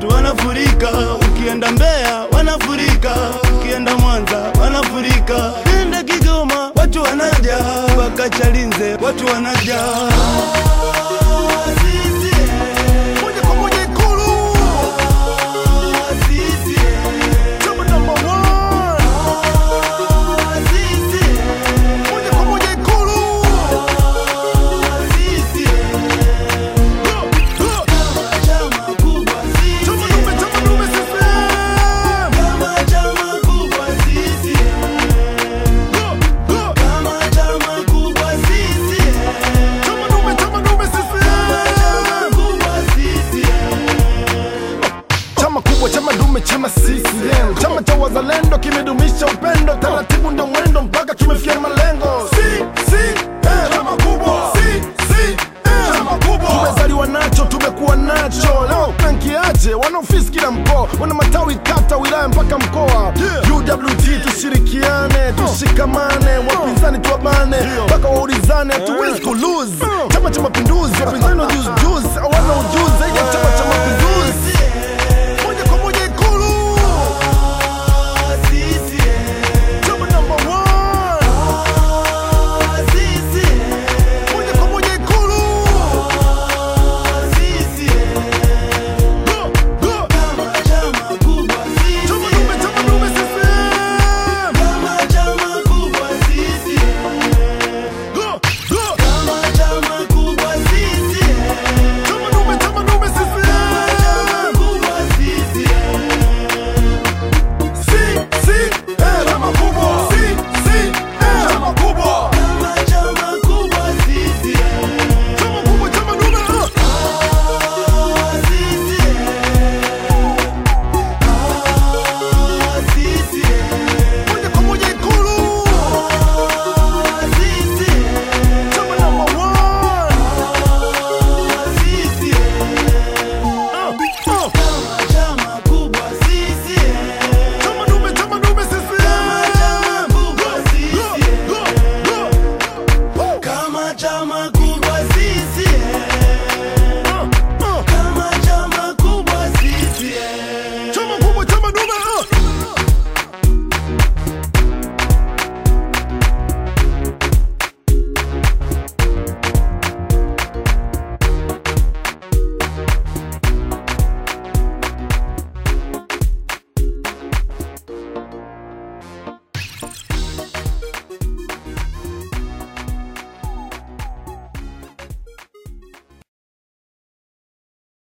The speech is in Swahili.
watu wanafurika, ukienda Mbeya wanafurika, ukienda Mwanza wanafurika, ukienda Kigoma watu wanaja, mpaka Chalinze watu wanaja. Moja kwa moja Ikulu. Chama number one. Moja kwa moja Ikulu. Chama dume, chama dume CCM. Chama dume, chama dume CCM. Chama kubwa, chama dume, chama CCM. Chama cha wazalendo kimedumisha upendo, taratibu ndo mwendo mpaka tumefikia malengo. Si, si, eh. Chama kubwa. Si, si, eh. Chama kubwa. Tumezaliwa nacho, tumekuwa nacho. Leo penkiaje, wana ofisi kila mkoa, wana matawi kata, wilaya mpaka mkoa. UWT tushirikiane, tushikamane, wapinzani tuwabane, mpaka waulizane, hatuwezi kulose. Chama cha Mapinduzi, wapinzani wa juzi juzi hawana ujuzi